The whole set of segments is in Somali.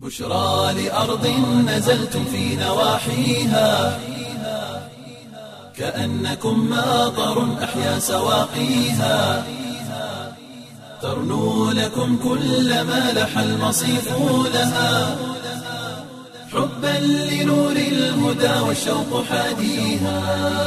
بشرى لأرض نزلتم في نواحيها كأنكم ماطر أحيا سواقيها ترنو لكم كل ما لح المصيف لها حبا لنور الهدى والشوق حاديها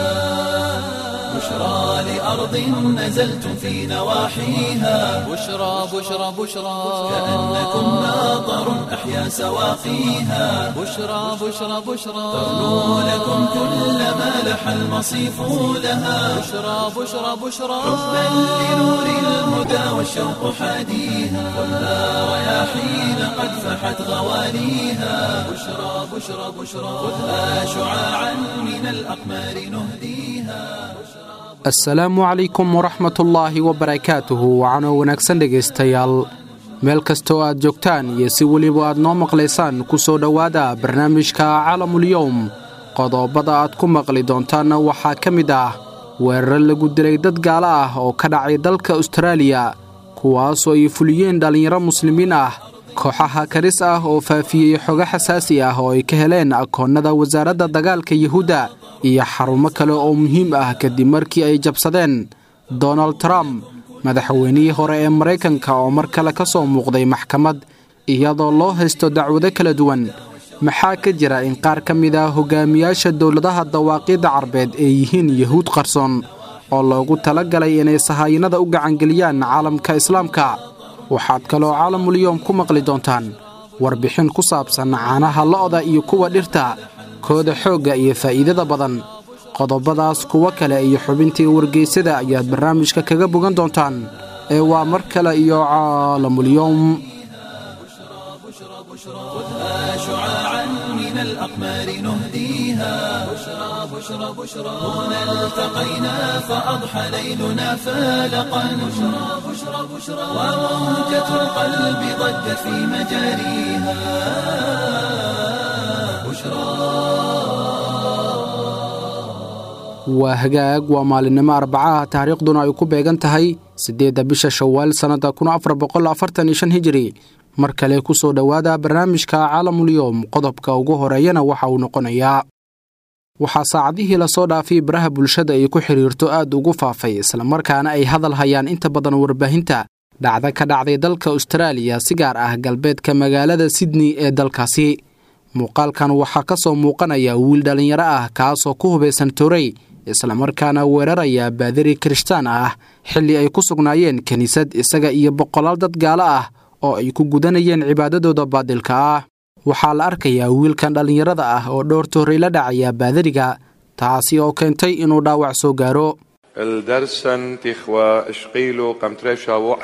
بشرى لأرض نزلتم في نواحيها بشرى بشرى بشرى كأنكم ماطر أحيا سواقيها بشرى بشرى بشرى ترنو لكم كل ما لح المصيف لها بشرى بشرى بشرى حبا لنور الهدى والشوق حاديها والنار رياحين قد فحت غواليها بشرى بشرى بشرى خذها شعاعا من الأقمار نهديها assalaamu calaykum waraxmatullaahi wabarakaatuhu wacanoo wanaagsan dhegaystayaal meel kastoo aad joogtaan iyo si weliba aad noo maqlaysaan ku soo dhowaada barnaamijka calamulyowm qodobada aad ku maqli doontaanna waxaa ka mid ah weerar lagu dilay dad gaalo ah oo ka dhacay dalka ustaraaliya kuwaasoo ay fuliyeen dhallinyaro muslimiin ah kooxaha karis ah oo faafiyey xogo xasaasi ah oo ay ka heleen akoonnada wasaaradda dagaalka yuhuudda iyo xarumo kale oo muhiim ah kadib markii ay jabsadeen donald trump madaxweynihii hore ee maraykanka oo mar kale ka soo muuqday maxkamad iyadoo loo haysto dacwado kala duwan maxaa ka jira in qaar ka mid ah hogaamiyaasha dowladaha dawaaqiidda carbeed ay yihiin yuhuud qarsoon oo loogu tala galay inay sahaayinada u gacangeliyaan caalamka islaamka waxaad kaloo caalamulyoom ku maqli doontaan warbixin ku saabsan caanaha lo'da iyo kuwa dhirta kooda xoogga iyo faa'iidada badan qodobadaas kuwo kale iyo xubintii wargeysada ayaad barnaamijka kaga bogan doontaan ee waa mar kale iyo caalamulyoom خذها شعاعا من الأقمار نهديها بشرى بشرى بشرى هنا التقينا فأضحى ليلنا فالقا بشرى بشرى بشرى وموجة القلب ضجت في مجاريها بشرى waa hagaag waa maalinimo arbacaha taariikhduna ay ku beegan tahay siddeedda bisha shawaal sannadda kun afar boqol afartan iyo shan hijiri mar kale ku soo dhowaada barnaamijka caalamulyoom qodobka ugu horeeyana waxa uu noqonayaa waxaa saacadihii lasoo dhaafay baraha bulshada ay ku xidhiirto aad ugu faafay islamarkaana ay hadal hayaan inta badan warbaahinta dhacda ka dhacday dalka ustaraaliya si gaar ah galbeedka magaalada sydney ee dalkaasi muuqaalkan waxaa ka soo muuqanaya wiil dhallinyaro ah kaasoo ku hubaysan torey islamarkaana weeraraya baadari kirishtaan ah xilli ay ku sugnaayeen kiniisad isaga iyo boqolaal dad gaalo ah oo ay ku gudanayeen cibaadadooda baadilka ah waxaa la arkayaa wiilkan dhallinyarada ah oo dhowr toorey la dhacaya baadariga taasi oo keentay inuu dhaawac soo gaaro الدرسن تخوى اشقيلو قمتريشا وح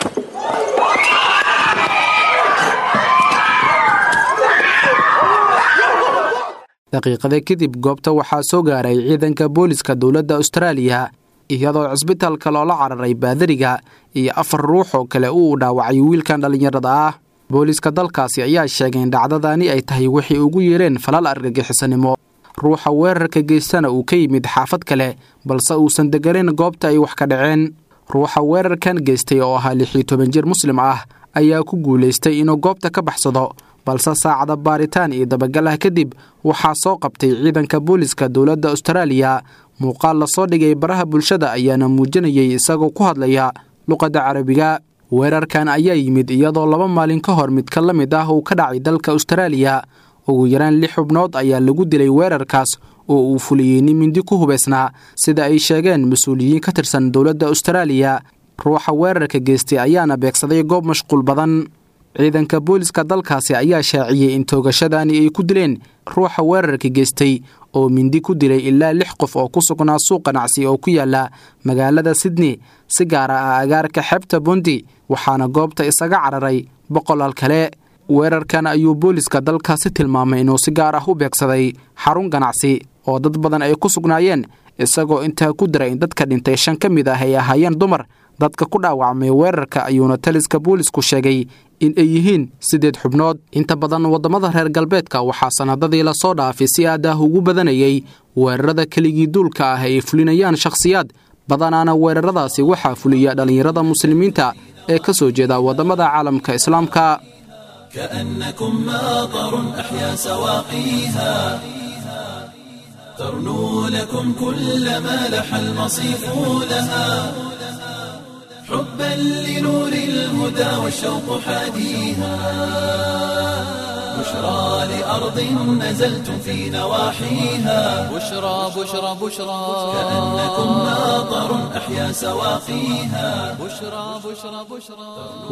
daqiiqada kadib goobta waxaa soo gaaray ciidanka booliska dowladda ustaraaliya iyadoo cisbitaalka loola cararay baadariga iyo afar ruux oo kale uu dhaawacay wiilkan dhallinyarada ah booliska dalkaasi ayaa sheegay in dhacdadani ay tahay waxay ugu yeereen falal argagixisanimo ruuxa weerarka geystana uu ka yimid xaafad kale balse uusan deganayn goobta ay wax ka dhaceen ruuxa weerarkan geystay oo ahaa lixiyo toban jir muslim ah ayaa ku guulaystay inuu goobta ka baxsado balse saacada baaritaan iyo dabagal ah kadib waxaa soo qabtay ciidanka booliska dowladda ustaraaliya muuqaal lasoo dhigay baraha bulshada ayaana muujinayay isagoo ku hadlaya luqadda carabiga weerarkan ayaa yimid iyadoo laba maalin ka hor midka la mid ah uu ka dhacay dalka ustaraaliya ugu yaraan lix xubnood ayaa lagu dilay weerarkaas oo uu fuliyey nin mindi ku hubaysnaa sida ay sheegeen mas-uuliyiin ka tirsan dowladda ustaraaliya ruuxa weerarka geystay ayaana beegsaday goob mashquul badan ciidanka booliska dalkaasi ayaa shaaciyey in toogashadani ay ku dileen ruuxa weerarka geystay oo mindi ku dilay ilaa lix qof oo ku sugnaa suuq ganacsi oo ku yaala magaalada sydney si gaara ah agaarka xeebta bundi waxaana goobta isaga cararay boqolaal kale weerarkan ayuu booliska dalkaasi tilmaamay inuu si gaar ah u beegsaday xarun ganacsi oo dad badan ay ku sugnaayeen isagoo intaa ku diray in dadka dhintay shan ka mid ah ay ahaayeen dumar dadka ku dhaawacmay weerarka ayuuna taliska boolisku sheegay in ay yihiin sideed xubnood inta badan waddamada reer galbeedka waxaa sannadadii lasoo dhaafay si aad ah ugu badanayay weerarada keligii duulka ah ay fulinayaan shakhsiyaad badanaana weeraradaasi waxaa fuliya dhallinyarada muslimiinta ee ka soo jeeda waddamada caalamka islaamka كأنكم ماطر أحيا سواقيها ترنو لكم كل ما لح المصيف لها حبا لنور الهدى والشوق حاديها بشرى لأرض نزلتم في نواحيها بشرى بشرى بشرى كأنكم ماطر أحيا سواقيها بشرى بشرى بشرى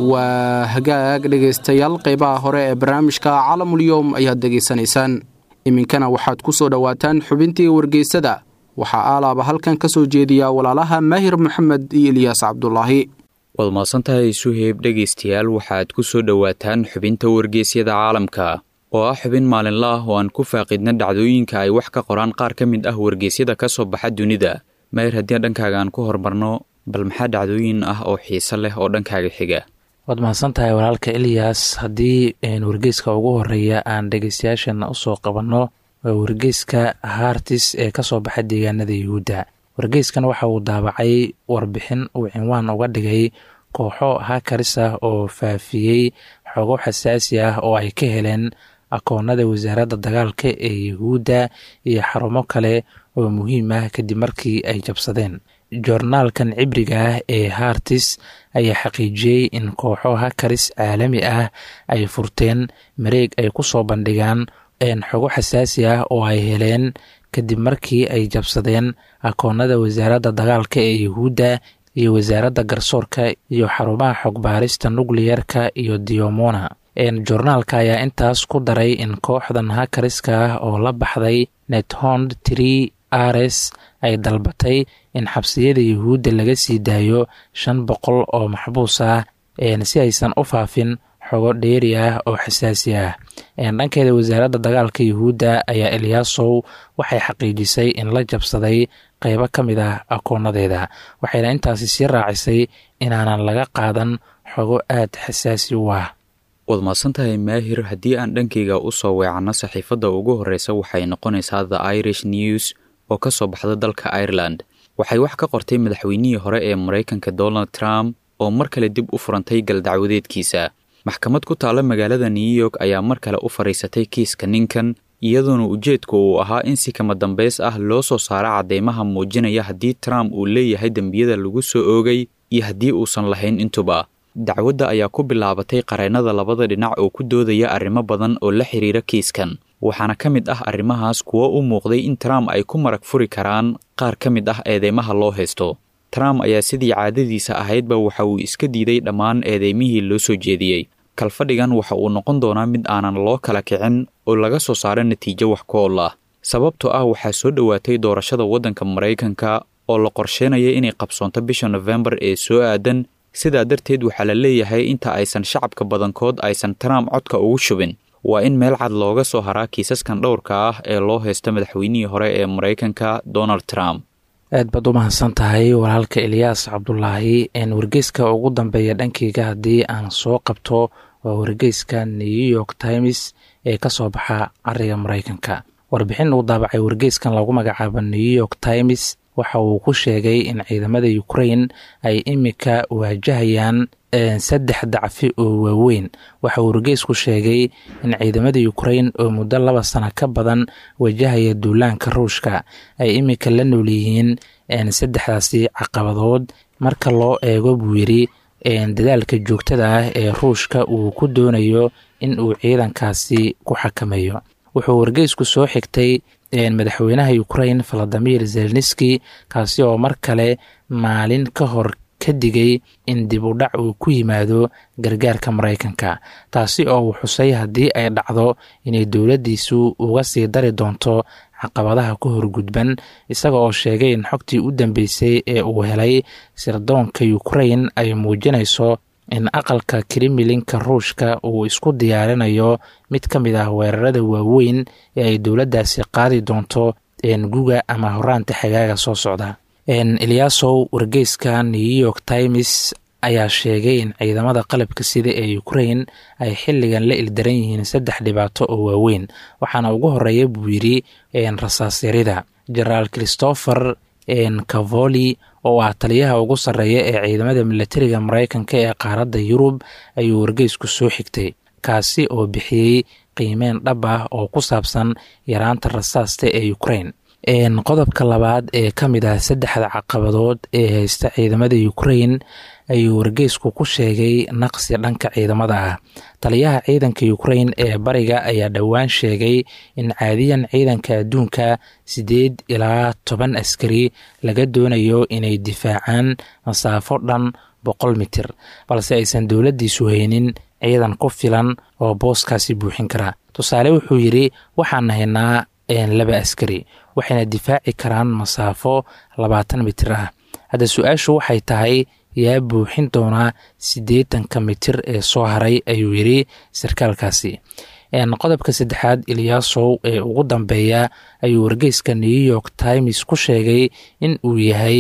waa hagaag dhegaystayaal qeybaha hore ee barnaamijka calamulyowm ayaad degaysanaysaan iminkana waxaad ku soo dhowaataan xubintii wargeysada waxaa aalaaba halkan ka soo jeediya walaalaha maahir maxamed iyo ilyaas cabdulaahi waad mahadsantahay suheyb dhegaystayaal waxaad ku soo dhowaataan xubinta wargeysyada caalamka oo ah xubin maalinla ah oo aan ku faaqidna dhacdooyinka ay wax ka qoraan qaar ka mid ah wargeysyada ka soo baxa dunida maahir haddii dhankaaga aan ku horumarno bal maxaa dhacdooyin ah oo xiise leh oo dhankaaga xiga waad mahadsan tahay walaalka eliyas haddii wargeyska ugu horeeya aan dhegeystayaashana usoo qabanno waa wargeyska hartis ee kasoo baxa deegaanada yuhuudda wargeyskan waxa uu daabacay warbixin uu cinwaan uga dhigay kooxo hakaris ah oo faafiyey xogo xasaasi ah oo ay ka heleen akoonada wasaaradda dagaalka ee yuhuudda iyo xarumo kale oo muhiim ah kadib markii ay jabsadeen joornaalkan cibriga ah ee hartis ayaa xaqiijiyey in kooxo hakaris caalami ah ay furteen mareeg ay ku soo bandhigaan xogo xasaasi ah oo ay heleen kadib markii ay jabsadeen akoonada wasaaradda dagaalka ee yuhuudda iyo wasaaradda garsoorka iyo xarumaha xogbaarista nukliyerka iyo diomona joornaalka ayaa intaas ku daray in kooxdan hakariska ah oo la baxday nethond tree ares ay dalbatay in xabsiyada yuhuudda laga sii daayo shan boqol oo maxbuus ah si aysan u faafin xogo dheeri ah oo xasaasi ah dhankeeda wasaaradda dagaalka yuhuudda ayaa eliyaasow waxay xaqiijisay in la jabsaday qeybo ka mid ah akoonadeeda waxayna intaasi sii raacisay inaanan laga qaadan xogo aad xasaasi u ah waad mahadsantahay maahir haddii aan dhankayga u soo weecanno saxiifadda ugu horreysa waxay noqonaysaa the irish news oo ka soo baxda dalka ireland waxay wax ka qortay madaxweynihii hore ee maraykanka donald trump oo mar kale dib u furantay galdacwadeedkiisa maxkamad ku taalla magaalada new york ayaa mar kale u fadhiisatay kiiska ninkan iyadoona ujeedku uu ahaa in si kama dambays ah loo soo saaro caddeymaha muujinaya haddii trump uu leeyahay dembiyada lagu soo oogay iyo haddii uusan lahayn intuba dacwadda ayaa ku bilaabatay qareennada labada dhinac oo ku doodaya arrimo badan oo la xiriira kiiskan waxaana ka mid ah arrimahaas kuwo u muuqday in trump ay ku marag furi karaan qaar ka mid ah eedeymaha loo haysto trump ayaa sidii caadadiisa ahaydba waxa uu iska diiday dhammaan eedeymihii loo soo jeediyey kalfadhigan waxa uu noqon doonaa mid aanan loo kala kicin oo laga soo saaro natiijo wax ku ol ah sababtoo ah waxaa soo dhowaatay doorashada waddanka maraykanka oo la qorsheynaya inay qabsoonto bisha nofembar ee soo aadan sidaa darteed waxaa la leeyahay inta aysan shacabka badankood aysan trump codka ugu shubin waa in meel cad looga soo haraa kiisaskan dhowrka ah ee loo haysta madaxweynihii hore ee maraykanka donald trump aad baad u mahadsan tahay walaalka eliyaas cabdulaahi wargeyska ugu dambeeya dhankeyga haddii aan soo qabto waa wargeyska new york times ee ka soo baxa cariga maraykanka warbixin uu daabacay wargeyskan lagu magacaabo new york times waxa uu ku sheegay in ciidamada ukrain ay imika waajahayaan saddex dacfi oo waaweyn waxa uu wargeysku sheegay in ciidamada ukrain oo muddo laba sano ka badan wajahaya duulaanka ruushka ay imika la nool yihiin saddexdaasi caqabadood marka loo eego buu yidhi dadaalka joogtada ah ee ruushka uu ku doonayo in uu ciidankaasi ku xakameeyo wuxuu wargeysku soo xigtay madaxweynaha ukrain valadimir zelniski kaasi oo mar kale maalin ka hor ka digay in dib u dhac uu ku yimaado gargaarka maraykanka taasi oo uu xusay haddii ay dhacdo inay dowladdiisu uga sii dari doonto caqabadaha ku horgudban isaga oo sheegay in xogtii u dambeysay ee uu helay sirdoonka ukrain ay muujinayso in aqalka krimilinka ruushka uu isku diyaarinayo mid ka mid ah weerarada waaweyn ee ay dowladdaasi qaadi doonto guga ama horaanta xagaaga soo socda eliyaasow wargeyska new york times ayaa sheegay in ciidamada qalabka sida ee ukrain ay xilligan la ildaran yihiin saddex dhibaato oo waaweyn waxaana ugu horeeya buu yidhi rasaasyarida jenaraal christopher cavoli oo ah taliyaha ugu sarreeya ee ciidamada milatariga maraykanka ee qaaradda yurub ayuu wargeysku soo xigtay kaasi oo bixiyey qiimeyn dhab ah oo ku saabsan yaraanta rasaasta ee ukrain qodobka labaad ee ka mid ah saddexda caqabadood ee haysta ciidamada ukrain ayuu wargeysku ku sheegay naqsi dhanka ciidamada ah taliyaha ciidanka ukrain ee bariga ayaa dhowaan sheegay in caadiyan ciidanka adduunka siddeed ilaa toban askari laga doonayo inay difaacaan masaafo dhan boqol mitir balse aysan dowladdiisu haynin ciidan ku filan oo booskaasi buuxin kara tusaale wuxuu yidhi waxaan haynaa laba askari waxayna difaaci karaan masaafo labaatan mitir ah hadda su-aashu waxay tahay yaa buuxin doonaa siddeetanka mitir ee soo haray ayuu yidhi sarkaalkaasi qodobka saddexaad iliyaasow ee ugu dambeeya ayuu wargeyska new york times ku sheegay in uu yahay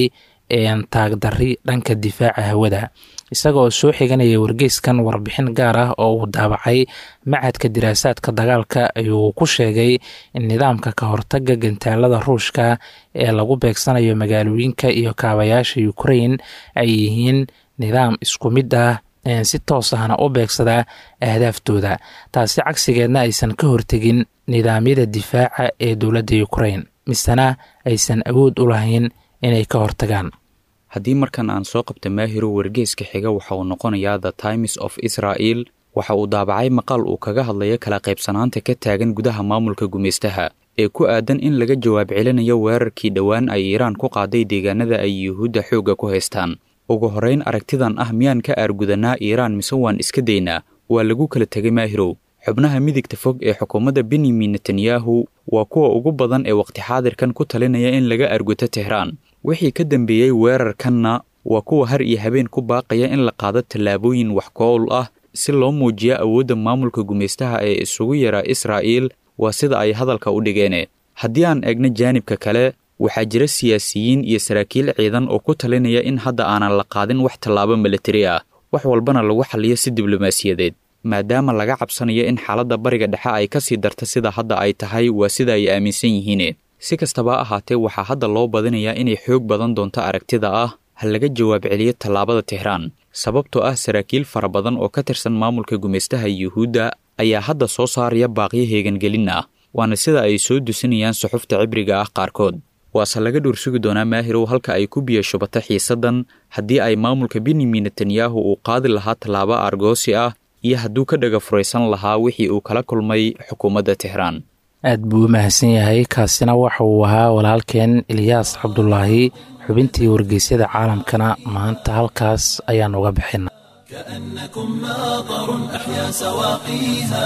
taagdarri dhanka difaaca hawada isagaoo soo xiganaya wargeyskan warbixin gaar ah oo uu daabacay macadka diraasaadka dagaalka ayuu ku sheegay in nidaamka ka hortaga gantaalada ruushka ee lagu beegsanayo magaalooyinka iyo kaabayaasha ukrain ay yihiin nidaam isku mid ah si toos ahna u beegsada ahdaaftooda taasi cagsigeedna aysan ka hortegin nidaamyada difaaca ee dowladda ukrain misena aysan awood u lahayn inay ka hortagaan haddii markan aan soo qabta maahiro wargeeska xiga waxa uu noqonayaa the times of israel waxa uu daabacay maqaal uu kaga hadlaya kala qaybsanaanta ka taagan gudaha maamulka gumaystaha ee ku aadan in laga jawaab celinayo weerarkii dhowaan ay iiraan ku qaaday deegaanada ay yuhuudda xoogga ku haystaan ugu horrayn aragtidan ah miyaan ka aargudanaa iiraan mise waan iska daynaa waa lagu kala tegay maahirow xubnaha midigta fog ee xukuumadda benyamin netanyahu waa kuwa ugu badan ee waqti xaadirkan ku talinaya in laga arguto tehraan wixii ka dambeeyey weerarkanna waa kuwa har iyo habeen ku baaqaya in la qaado tallaabooyin wax kool ah si loo muujiyo awoodda maamulka gumaystaha ee isugu yaraa israa'iil waa sida ay hadalka u dhigeene haddii aan eegno jaanibka kale waxaa jira siyaasiyiin iyo saraakiil ciidan oo ku talinaya in hadda aanan la qaadin wax tallaabo milatari ah wax walbana lagu xalliyo si diblomaasiyadeed maadaama laga cabsanayo in xaaladda bariga dhexe ay ka sii darta sida hadda ay tahay waa sida ay aaminsan yihiine si kastaba ahaatee waxaa hadda loo badinayaa inay xoog badan doonto aragtida ah ha laga jawaab celiyo tallaabada tehraan sababtoo ah saraakiil fara badan oo ka tirsan maamulka gumaystaha yuhuudda ayaa hadda soo saaraya baaqyo heegangelin ah waana sida ay soo dusinayaan suxufta cibriga ah qaarkood waase laga dhowrsugi doonaa maahirow halka ay ku biyo shubata xiisaddan haddii ay maamulka benyamin netanyahu uu qaadi lahaa tallaabo argoosi ah iyo hadduu ka dhaga furaysan lahaa wixii uu kala kulmay xukuumadda tehraan aad buu u mahadsan yahay kaasina waxa uu ahaa walaalkeen ilyaas cabdulaahi xubintii wargeysyada caalamkana maanta halkaas ayaan uga bixina كأنكم ماطر أحيا سواقيها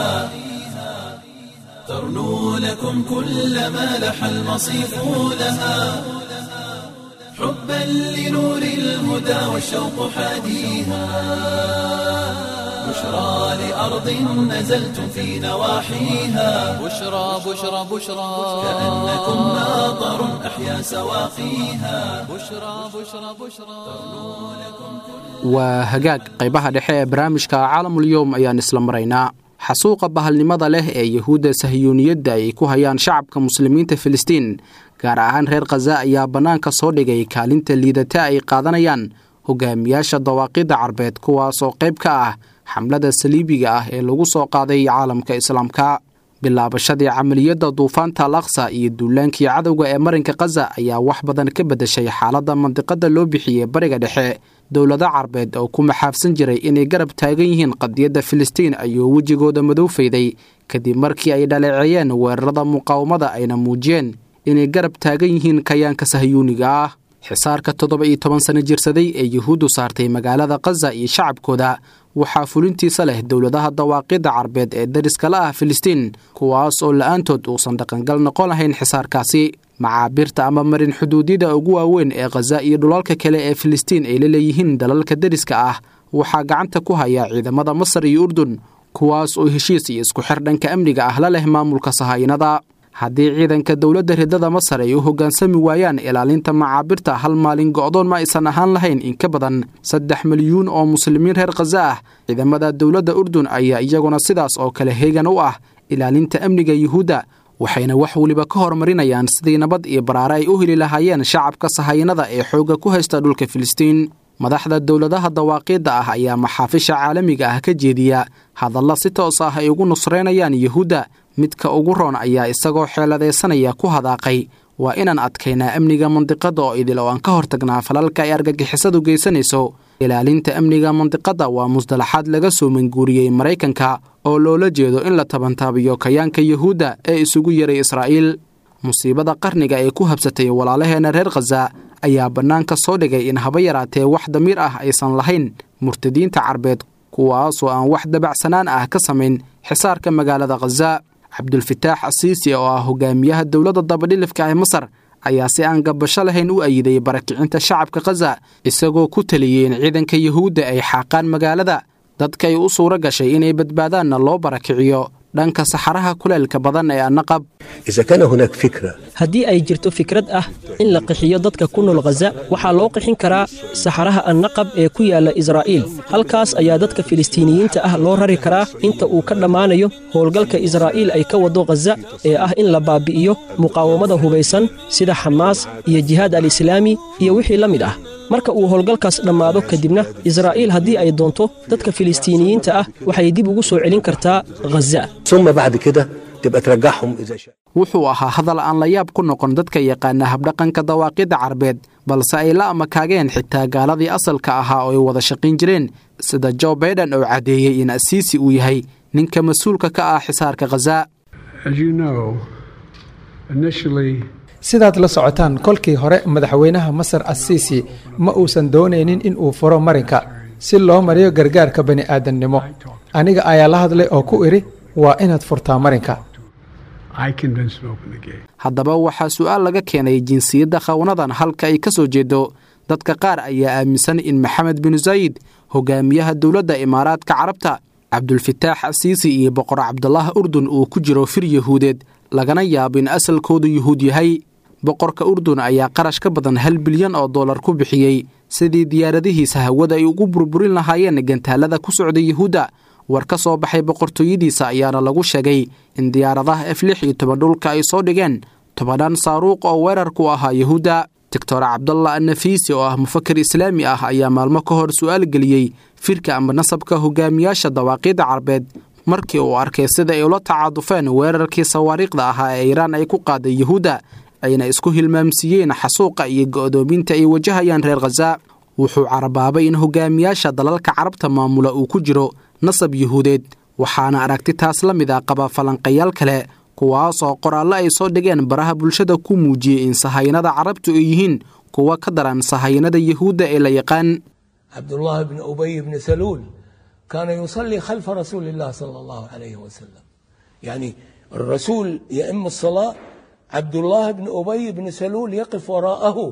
ترنو لكم كل ما لح المصيف لها حبا لنور الهدى والشوق حاديها بشرى لأرض نزلتم في نواحيها بشرى بشرى بشرى كأنكم ماطر أحيا سواقيها بشرى بشرى بشرى waa hagaag qaybaha dhexe ee barnaamijka caalamulyoom ayaan isla maraynaa xasuuqa bahalnimada leh ee yuhuudda sahiyuuniyadda ay ku hayaan shacabka muslimiinta filistiin gaar ahaan reer khaza ayaa bannaanka soo dhigay kaalinta liidata ay qaadanayaan hogaamiyaasha dawaaqidda carbeed kuwaas oo qayb ka ah xamlada saliibiga ah ee lagu soo qaaday caalamka islaamka bilaabashadii camaliyadda duufaanta al aqsa iyo duulaankii cadowga ee marinka khaza ayaa wax badan ka beddeshay xaaladda mandiqada loo bixiyey bariga dhexe dowlado carbeed oo ku maxaafsan jiray inay garab taagan yihiin qadiyadda filistiin ayuu wejigooda madow fayday kadib markii ay dhaleeceeyeen weerarada muqaawamada ayna muujiyeen inay garab taagan yihiin kayaanka sahyuuniga ah xisaarka toddoba iyo toban sano jirsaday ee yuhuuddu saartay magaalada khaza iyo shacabkooda waxaa fulintiisa leh dowladaha dawaaqidda carbeed ee dariskala ah filistiin kuwaas oo la-aantood uusan dhaqangal noqon lahayn xisaarkaasi macaabirta ama marin xuduudyada ugu waaweyn ee khaza iyo dhulalka kale ee filistiin ay la leeyihiin dalalka deriska ah waxaa gacanta ku haya ciidamada masar iyo urdun kuwaas oo heshiis iyo isku xir dhanka amniga ah la leh maamulka sahaayinada haddii ciidanka dowladda ridada masar ay u hoggaansami waayaan ilaalinta macaabirta hal maalin go'doon ma aysan ahaan lahayn in ka badan saddex milyuun oo muslimiin reer khaza ah ciidamada dowladda urdun ayaa iyaguna sidaas oo kale heegan u ah ilaalinta amniga yuhuudda waxayna wax weliba ka horumarinayaan sidii nabad iyo baraare ay u heli lahaayeen shacabka sahayanada ee xoogga ku haysta dhulka filistiin madaxda dowladaha dawaaqiidda ah ayaa maxaafisha caalamiga ah ka jeediya hadalla si toos ah ay ugu nusraynayaan yuhuudda midka ugu roon ayaa isagoo xeeladaysanaya ku hadaaqay waa inaan adkaynaa amniga mandiqadda oo idil oo aan ka hortagnaa falalka ay argagixisadu geysanayso ilaalinta amniga mandiqadda waa musdalaxaad laga soo manguuriyey maraykanka oo loola jeedo in la tabantaabiyo kayaanka yuhuudda ee isugu yaray israa'iil musiibada qarniga ee ku habsatay walaalaheenna reer khaza ayaa bannaanka soo dhigay in haba yaraatee wax damiir ah aysan lahayn murtadiinta carbeed kuwaasoo aan wax dabacsanaan ah ka samayn xisaarka magaalada khaza cabdulfataax asiisi oo ah hogaamiyaha dowladda dabadhilifka ee masar ayaa si aan gabasho lahayn u ayiday barakicinta shacabka khaza isagoo ku taliyey in ciidanka yuhuudda ay xaaqaan magaalada dadkay u suuro gashay inay badbaadaanna loo barakiciyo dhanka saxaraha kuleelka badan ee annaqab haddii ay jirto fikrad ah in la qixiyo dadka ku nool khaza waxaa loo qixin karaa saxaraha annaqab ee ku yaalla israa'iil halkaas ayaa dadka filistiiniyiinta ah loo rari karaa inta uu ka dhammaanayo howlgalka israa'iil ay ka wado khaza ee ah in la baabi'iyo muqaawamada hubaysan sida xamaas iyo jihaad al-islaami iyo wixii la mid ah marka uu howlgalkaas dhammaado kadibna israa'iil haddii ay doonto dadka filistiiniyiinta ah waxay dib ugu soo celin kartaa khaza wuxuu ahaa hadal aan la yaab ku noqon dadka yaqaana habdhaqanka dawaaqidda carbeed balse ay la amakaageen xitaa gaaladii asalka ahaa oo ay wada shaqayn jireen sida jo baiden oo caddeeyey in asiisi uu yahay ninka mas-uulka ka ah xisaarka khaza sidaad la socotaan kolkii hore madaxweynaha masar asiisi ma uusan doonaynin in uu furo marinka si loo mariyo gargaarka bani'aadamnimo aniga ayaa la hadlay oo ku idhi waa inaad furtaa marinka haddaba waxaa su'aal laga keenay jinsiyadda khawnadan halka ay ka soo jeedo dadka qaar ayaa aaminsan in maxamed binu zaayid hogaamiyaha dowladda imaaraadka carabta cabdulfataax asiisi iyo boqor cabdulaah urdun uu ku jiro fir yahuudeed lagana yaabo in asalkoodu yuhuud yahay boqorka urdun ayaa qarash ka badan hal bilyan oo dollar ku bixiyey sidii diyaaradihiisa hawada ay ugu burburin lahaayeen gantaalada ku socda yuhuudda war ka soo baxay boqortooyadiisa ayaana lagu sheegay in diyaaradaha f lix iyo toban dhulka ay soo dhigeen tobannaan saaruuq oo weerar ku ahaa yuhuudda doctor cabdallah annafiisi oo ah mufakir islaami ah ayaa maalmo ka hor su'aal geliyey firka ama nasabka hogaamiyaasha dawaaqiidda carbeed markii uu arkay sida ay ula tacaadufeen weerarkii sawaariikhda ahaa ee iiraan ay ku qaaday yuhuudda ayna isku hilmaamsiiyeen xasuuqa iyo go'doominta ay wajahayaan reer khaza wuxuu carabaabay in hogaamiyaasha dalalka carabta maamula uu ku jiro nasab yuhuudeed waxaana aragti taas la mid a qaba falanqayaal kale kuwaasoo qoraallo ay soo dhigeen baraha bulshada ku muujiyey in sahayanada carabtu ay yihiin kuwa ka daran sahayanada yuhuudda ee la yaqaan cabdullaahi bni ubay bni saluul kaana yusallii khalfa rasuuli illah sala allahu calayhi wasalam yani الرسول يئم الصلاة عبد الله بن أبي بن سلول يقف وراءه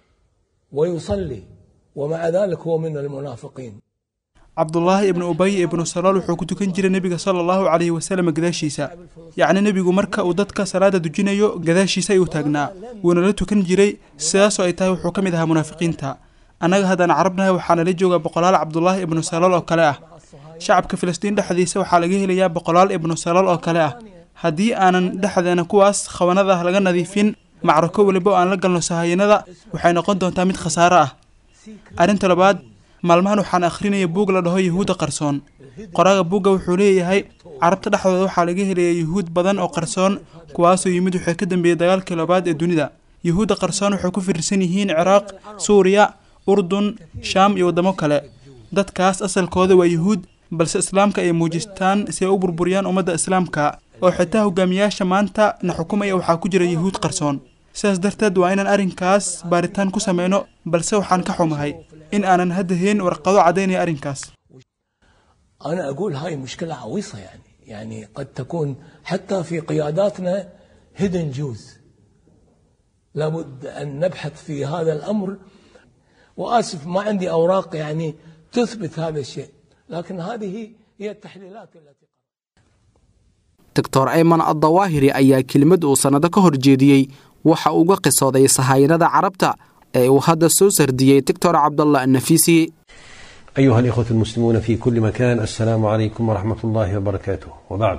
ويصلي ومع ذلك هو من المنافقين cabdulaahi ibnu ubay ibnu salool wuxuu ku tukan jiray nebiga sala allahu calayhi wasalam gadaashiisa yacni nebigu marka uu dadka salaada dujinayo gadaashiisa ayuu taagnaa wuuna la tukan jiray sidaasoo ay tahay wuxuu ka mid ahaa munaafiqiinta annaga haddaan carabnahay waxaana la joogaa boqolaal cabdulaahi ibnu salool oo kale ah shacabka filistiin dhexdiisa waxaa laga helayaa boqolaal ibnu salool oo kale ah haddii aanan dhexdeena kuwaas khawanada ah laga nadiifin macrako weliba oo aan la galno sahayanada waxay noqon doontaa mid khasaaro ah arrinta labaad maalmahan waxaan akhrinaya buug la dhaho yuhuudda qarsoon qoraaga buugga wuxuu leeyahay carabta dhexdooda waxaa laga helaya yuhuud badan oo qarsoon kuwaasoo yimid waxay ka dambeeyey dagaalkii labaad ee dunida yuhuudda qarsoon waxay ku fiirsan yihiin ciraaq suuriya urdun shaam iyo waddamo kale dadkaas asalkooda waa yuhuud balse islaamka ay muujistaan si ay u burburiyaan ummadda islaamka oo xitaa hogaamiyaasha maanta na xukumaya waxaa ku jira yuhuud qarsoon sidaas darteed waa inaan arrinkaas baaritaan ku sameyno balse waxaan ka xumahay in aanan hadda hayn warqado caddaynaya arrinkaas أنا أقول هاي مشكلة عويصة يعني يعني قد تكون حتى في قياداتنا هيدن جوز لابد أن نبحث في هذا الأمر وآسف ما عندي أوراق يعني تثبت هذا الشيء لكن هذه هي التحليلات التي doctor ayman addawaahiri ayaa kelimad uu sannado ka hor jeediyey waxa uga qisooday sahayanada carabta ee uu hadda soo sardiyey doctor cabdallah annafiisi أيها الإخوة المسلمون في كل مكان السلام عليكم ورحمة الله وبركاته وبعد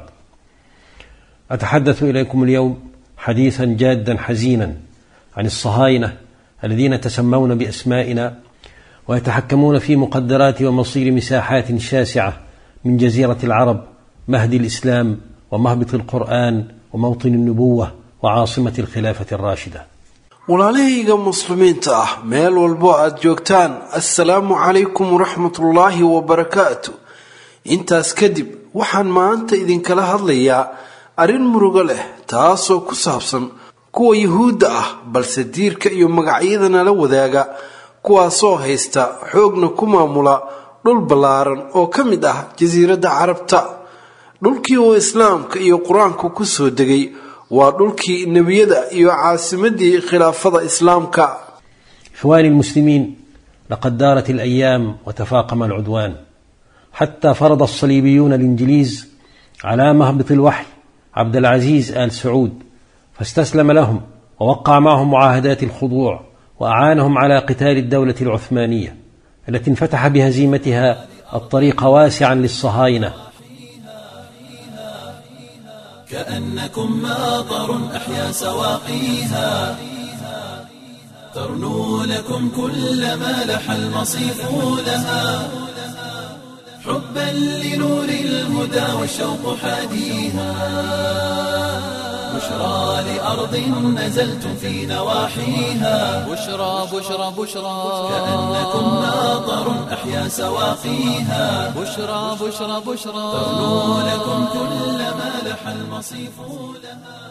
أتحدث إليكم اليوم حديثا جادا حزينا عن الصهاينة الذين تسمون بأسمائنا ويتحكمون في مقدرات ومصير مساحات شاسعة من جزيرة العرب مهد الإسلام ومهبط القرآن وموطن النبوة وعاصمة الخلافة الراشدة walaalahayga muslimiinta ah meel walbo aad joogtaan assalaamu calaykum waraxmatullaahi wabarakaatu intaas kadib waxaan maanta idinkala hadlayaa arrin murugo leh taasoo ku saabsan kuwa yuhuudda ah balse diirka iyo magacyadana la wadaaga kuwaasoo haysta xoogna ku maamula dhul ballaaran oo ka mid ah jasiiradda carabta dhulkii uu islaamka iyo qur-aanku ku soo degay waa dhulkii nebiyada iyo caasimadii khilaafada islaamka إخواني المسلمين لقد دارت الأيام وتفاقم العدوان حتى فرض الصليبيون الإنجليز على مهبط الوحي عبد العزيز آل سعود فاستسلم لهم ووقع معهم معاهدات الخضوع وأعانهم على قتال الدولة العثمانية التي انفتح بهزيمتها الطريق واسعا للصهاينة كأنكم ماطر أحيا سواقيها ترنو لكم كل ما لح المصيف لها حبا لنور الهدى والشوق حاديها بشرى لأرض نزلتم في نواحيها بشرى بشرى بشرى كأنكم ماطر أحيا سواقيها بشرى بشرى بشرى ترنو لكم كل ما لح المصيف لها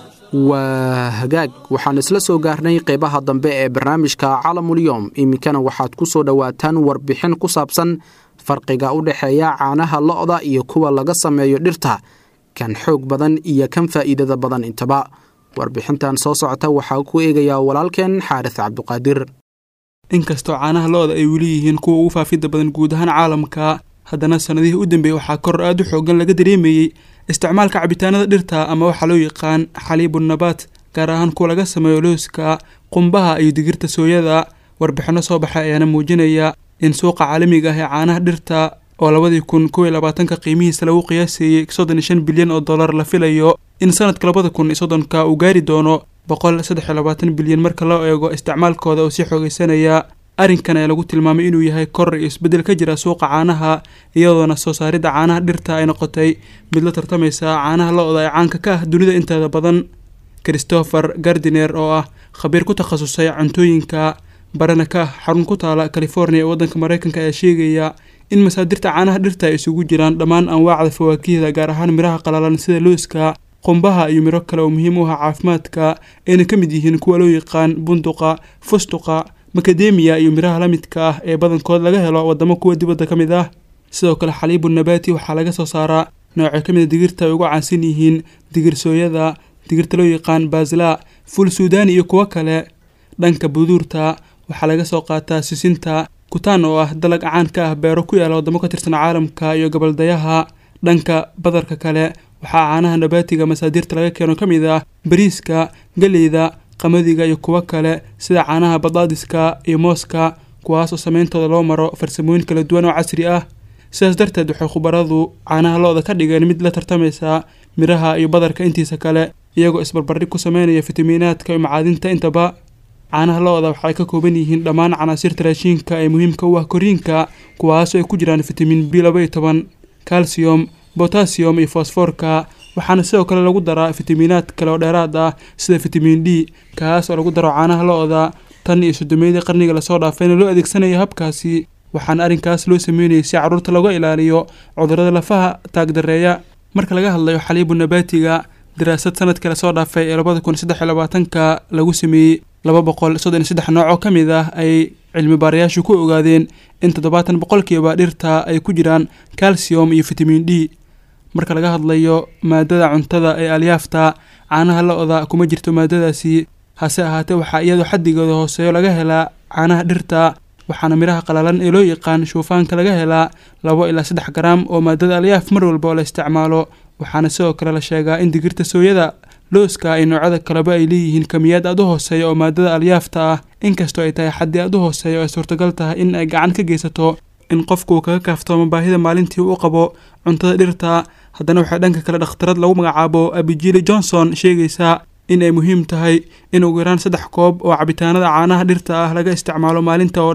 waa hagaag waxaan isla soo gaarnay qeybaha dambe ee barnaamijka calamulyoom iminkana waxaad ku soo dhowaataan warbixin ku saabsan farqiga u dhexeeya caanaha lo-da iyo kuwa laga sameeyo dhirta kan xoog badan iyo kan faa'iidada badan intaba warbixintan soo socota waxaa ku eegayaa walaalkeen xaaris cabduqaadir inkastoo caanaha lo-da ay weli yihiin kuwa ugu faafidda badan guud ahaan caalamka haddana sannadihii u dambeeyey waxaa koror aad u xoogan laga dareemayey isticmaalka cabitaanada dhirta ama waxaa loo yaqaan xaliibunnabaat gaar ahaan kuwa laga sameeyo looska qumbaha iyo digirta sooyada warbixinno soo baxay ayaana muujinaya in suuqa caalamiga ah ee caanaha dhirta oo labadii kun kow iyo labaatanka qiimihiisa lagu qiyaaseeyey soddon iyo shan bilyan oo dollar la filayo in sanadka labada kun iyo soddonka uu gaari doono boqol saddex iyo labaatan bilyan marka loo eego isticmaalkooda oo sii xoogeysanaya arrinkan ayaa lagu tilmaamay inuu yahay koror iyo isbeddel ka jira suuqa caanaha iyadoona soo saaridda caanaha dhirta ay noqotay mid la tartamaysa caanaha lo-da ee caanka ka ah dunida inteeda badan christopher gardiner oo ah khabiir ku takhasusay cuntooyinka barana ka ah xarun ku taala california ee waddanka mareykanka ayaa sheegaya in masaadirta caanaha dhirta ay isugu jiraan dhammaan anwaacda fawaakihda gaar ahaan miraha qalalan sida looska qumbaha iyo miro kale oo muhiim u ah caafimaadka ayna ka mid yihiin kuwa loo yaqaan bunduqa fustuqa makademiya iyo miraha la midka ah ee badankood laga helo wadamo kuwa dibadda ka mid ah sidoo kale xaliibu nabaati waxaa laga soo saaraa noocyo ka mid a digirta ay ugu caansan yihiin digir sooyada digirta loo yaqaan baasla ful suudani iyo kuwo kale dhanka buduurta waxaa laga soo qaataa sisinta kutaan oo ah dalag caan ka ah beero ku yaala wadamo ka tirsan caalamka iyo gabaldayaha dhanka badarka kale waxaa caanaha nabaatiga masaadirta laga keeno ka mid ah bariiska galeyda qamadiga iyo kuwo kale sida caanaha badaadiska iyo mooska kuwaas oo sameyntooda loo maro farsamooyin kala duwan oo casri ah sidaas darteed waxay khubaradu caanaha lo-da ka dhigeen mid la tartamaysa miraha iyo badarka intiisa kale iyagoo isbarbardhig ku sameynaya fitamiinaadka iyo macaadinta intaba caanaha lo-da waxay ka kooban yihiin dhammaan canaasirta raashiinka ee muhiimka u ah koriinka kuwaasoo ay ku jiraan fitamiin b laba iyo toban calcium botasiyum iyo fosfoorka waxaana sidoo kale lagu daraa fitamiinaad kale oo dheeraad ah sida fitamiin d kaas oo lagu daro caanaha lo-da tan iyo soddomeydii qarniga lasoo dhaafayna loo adeegsanaya habkaasi waxaana arrinkaas loo sameynayay si carruurta looga ilaaliyo cudurrada lafaha taagdareeya marka laga hadlayo xaliibu nabaatiga daraasad sanadkii lasoo dhaafay ee labada kun saddex iyo labaatanka lagu sameeyey laba boqol soddon iyo saddex nooc oo ka mid ah ay cilmi baarayaashu ku ogaadeen in toddobaatan boqolkiiba dhirta ay ku jiraan calcium iyo fitamiin d marka laga hadlayo maadada cuntada ee alyaafta caanaha lo-da kuma jirto maadadaasi hase ahaatee waxaa iyadoo xaddigooda hooseeyo laga helaa caanaha dhirta waxaana miraha qalalan ee loo yaqaan shuufaanka laga helaa labo ilaa saddex garaam oo maadada alyaaf mar walba oo la isticmaalo waxaana sidoo kale la sheegaa in digirta sooyada looska iyo noocyada kaleba ay leeyihiin kamiyaad aad u hooseeya oo maadada alyaafta ah inkastoo ay tahay xaddi aad u hooseeya oo ay suurtagal tahay in ay gacan ka geysato in qofku uu kaga kaaftoomo baahida maalintii u qabo cuntada dhirta haddana waxay dhanka kale dhakhtarad lagu magacaabo abijili johnson sheegaysaa in ay muhiim tahay in ugu yaraan saddex koob oo cabitaanada caanaha dhirta ah laga isticmaalo maalinta oo dhan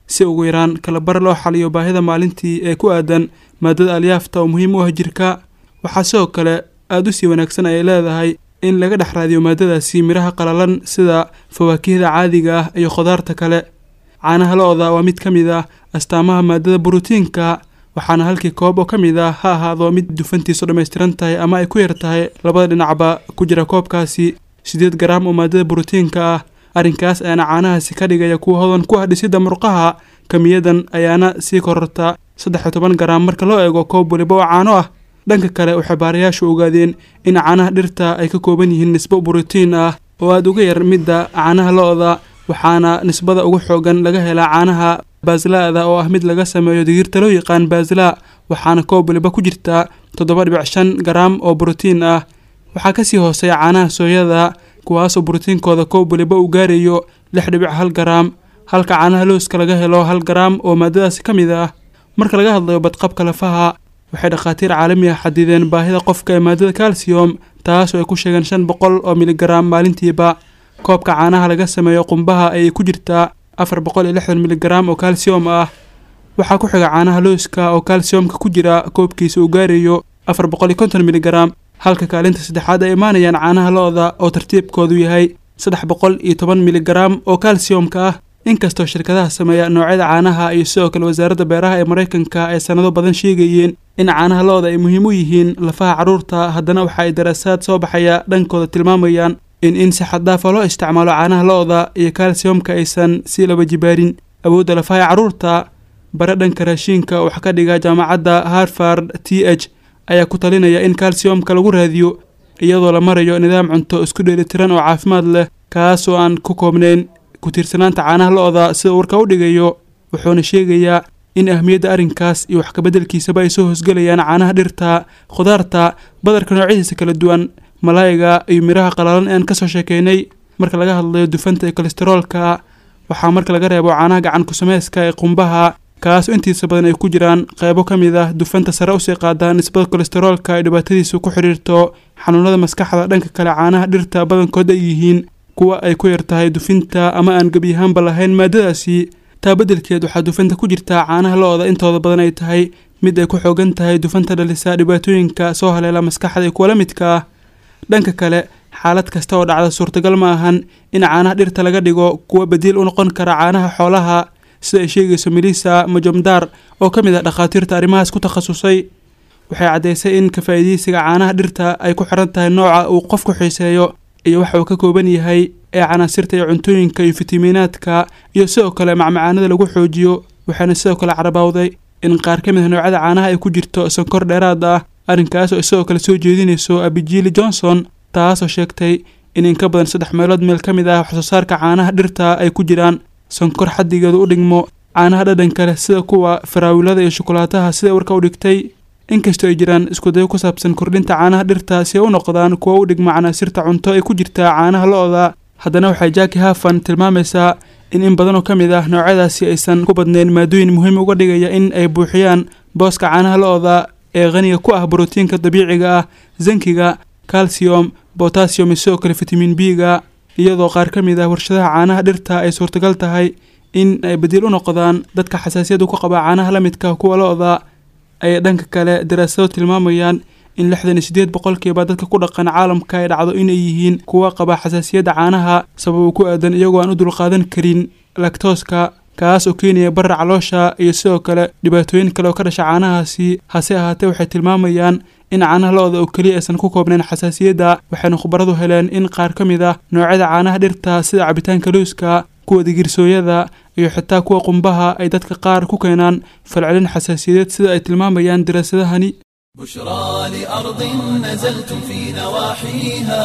si ugu yaraan kalabar loo xaliyo baahida maalintii ee ku aadan maadada alyaafta oo muhiim u ah jirka waxaa sidoo kale aada u sii wanaagsan ay leedahay in laga dhex raadiyo maadadaasi midhaha qalalan sida fawaakihda caadiga ah iyo khudaarta kale caanaha lo-da waa mid ka mid ah astaamaha maadada borotiinka waxaana halkii koob oo ka mid ah ha ahaado mid dufantiisu dhammaystiran tahay ama ay ku yar tahay labada dhinacba ku jira koobkaasi siddeed garaam oo maadada borotiinka ah arrinkaas ayaana caanahaasi ka dhigaya kuwa hodan ku ah dhisidda murqaha kamiyadan ayaana sii kororta saddex iyo toban garaam marka loo eego koob waliba oo caano ah dhanka kale waxay baarayaashu ogaadeen in caanaha dhirta ay ka kooban yihiin nisbo borotiin ah oo aada uga yar midda caanaha lo-da waxaana nisbada ugu xoogan laga helaa caanaha baasla'da oo ah mid laga sameeyo digirta loo yaqaan baasla waxaana koob waliba ku jirta toddoba dhibic shan garaam oo borotiin ah waxaa kasii hooseeya caanaha sooyada kuwaasoo borotiinkooda koob waliba uu gaarayo lix dhibic hal garaam halka caanaha looska laga helo hal garaam oo maadadaasi ka mid ah marka laga hadlayo badqabka lafaha waxay dhakhaatiir caalami ah xadideen baahida qofka ee maadada calcium taasoo ay ku sheegeen shan boqol oo miligaraam maalintiiba koobka caanaha laga sameeyo qumbaha ayay ku jirtaa afar boqol iyo lixdan miligaraam oo calcium ah waxaa ku xiga caanaha looska oo calciumka ku jira koobkiisa uu gaarayo afar boqol iyo konton miligaraam halka kaalinta saddexaad ay imaanayaan caanaha lo-da oo tartiibkoodu yahay saddex boqol iyo toban miligaraam oo calciumka ah inkastoo shirkadaha sameeya noocyada caanaha iyo sidoo kale wasaaradda beeraha ee maraykanka ay sanado badan sheegayeen in caanaha lo-da ay muhiim u yihiin lafaha carruurta haddana waxa ay daraasaad soo baxaya dhankooda tilmaamayaan in in si xaddaafa loo isticmaalo caanaha lo-da iyo calciumka aysan si laba jibaarin awoodda lafaha ee carruurta bare dhanka raashiinka wax ka dhiga jaamacadda harvard t h ayaa ku talinaya in calciumka lagu raadiyo iyadoo la marayo nidaam cunto isku dheelitiran oo caafimaad leh kaas oo aan ku koobnayn ku-tiirsanaanta caanaha lo-da sida warka u dhigayo wuxuuna sheegayaa in ahmiyadda arrinkaas iyo wax kabeddelkiisaba ay soo hoosgelayaan caanaha dhirta khudaarta badarka noocyadiisa kala duwan malaayiga iyo midhaha qalalan ee aan kasoo sheekeynay marka laga hadlayo dufanta iyo kolesteroolka waxaa marka laga reebo caanaha gacan ku-sameyska ee qumbaha kaasoo intiisa badan ay ku jiraan qeybo ka mid ah dufanta sare usii qaada nisbada kolesteroolka ay dhibaatadiisu ku xidhiirto xanuunada maskaxda dhanka kale caanaha dhirta badankood ay yihiin kuwa ay ku yar tahay dufinta ama aan gebiyahaanba lahayn maadadaasi taa beddelkeed waxaa dufanta ku jirtaa caanaha lo-da intooda badan ay tahay mid ay ku xoogan tahay dufanta dhalisa dhibaatooyinka soo haleela maskaxda iyo kuwa la midka ah dhanka kale xaalad kasta oo dhacda suurtagal ma ahan in caanaha dhirta laga dhigo kuwa badiil u noqon kara caanaha xoolaha sida ay sheegayso melissa majomdar oo ka mid ah dhakhaatiirta arrimahaas ku takhasusay waxay caddaysay in ka faa'iidaysiga caanaha dhirta ay ku xiran tahay nooca uu qofku xiiseeyo iyo waxa uu ka kooban yahay ee canaasirta iyo cuntooyinka iyo fitamiinaadka iyo sidoo kale macmacaanada lagu xoojiyo waxaana sidoo kale carabawday in qaar ka mid ah noocyada caanaha ay ku jirto sonkor dheeraad ah arrinkaas oo isagoo kale soo jeedinayso abijili johnson taasoo sheegtay in in ka badan saddex meelood meel ka mid ah waxsoo saarka caanaha dhirta ay ku jiraan sonkor xaddigeedu u dhigmo caanaha dhadhanka leh sida kuwa faraawilada iyo shukulaataha sida warka u dhigtay inkastoo ay jiraan iskudayo ku saabsan kordhinta caanaha dhirta si ay u noqdaan kuwa u dhigma canaasirta cunto ay ku jirtaa caanaha lo-da haddana waxay jaki hafan tilmaamaysaa in in badanoo ka mid ah noocyadaasi aysan ku badnayn maadooyin muhiim uga dhigaya in ay buuxiyaan booska caanaha lo-da ee qaniga ku ah borotiinka dabiiciga ah zankiga calcium botasium iyo sidoo kale fitamiin b-ga iyadoo qaar ka mid ah warshadaha caanaha dhirta ay suurtagal tahay in ay badiil u noqdaan dadka xasaasiyadu ku qaba caanaha la midka kuwa lo-da ay dhanka kale daraasado tilmaamayaan in lixdan iyo siddeed boqolkiiba dadka ku dhaqan caalamka ay dhacdo inay yihiin kuwa qaba xasaasiyadda caanaha sababo ku aadan iyagoo aan u dulqaadan karin lactooska kaas oo keenaya barra caloosha iyo sidoo kale dhibaatooyin kale oo ka dhasha caanahaasi hase ahaatee waxay tilmaamayaan in caanaha lo-da oo keliya aysan ku koobnayn xasaasiyadda waxayna khubaradu heleen in qaar ka mid ah noocyada caanaha dhirta sida cabitaanka looska kuwa digirsooyada iyo xitaa kuwa qumbaha ay dadka qaar ku keenaan falcelin xasaasiyadeed sida ay tilmaamayaan daraasadahani بشرى لأرض نزلتم في نواحيها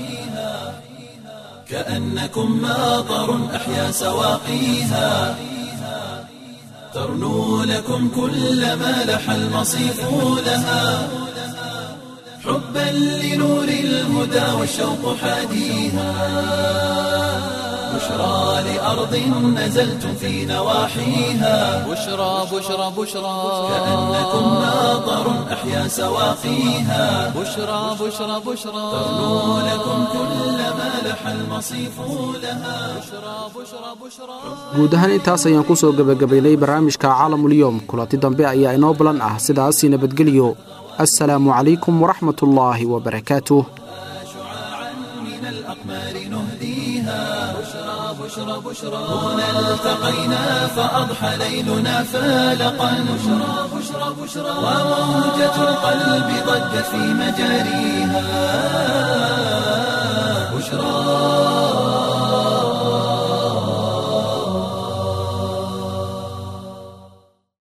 كأنكم ماطر أحيا سواقيها ترنو لكم كل ما لح المصيف لها حبا لنور الهدى والشوق حاديها بشرى لأرض نزلتم في نواحيها بشرى بشرى بشرى كأنكم ماطر أحيا سواقيها بشرى بشرى بشرى ترنو لكم كل ما لح المصيف المصيف لها بشرى بشرى بشرى guud ahaan intaas ayaan ku soo gebagabaynay barnaamijka caalamulyoom kulanti dambe ayaa inoo balan ah sidaasi nabadgelyo assalaamu calaykum waraxmat ullaahi wabarakaatuh من الأقمار نهديها بشرى بشرى بشرى هنا التقينا فأضحى ليلنا فالقا بشرى بشرى بشرى وموجة القلب ضجت في مجاريها بشرى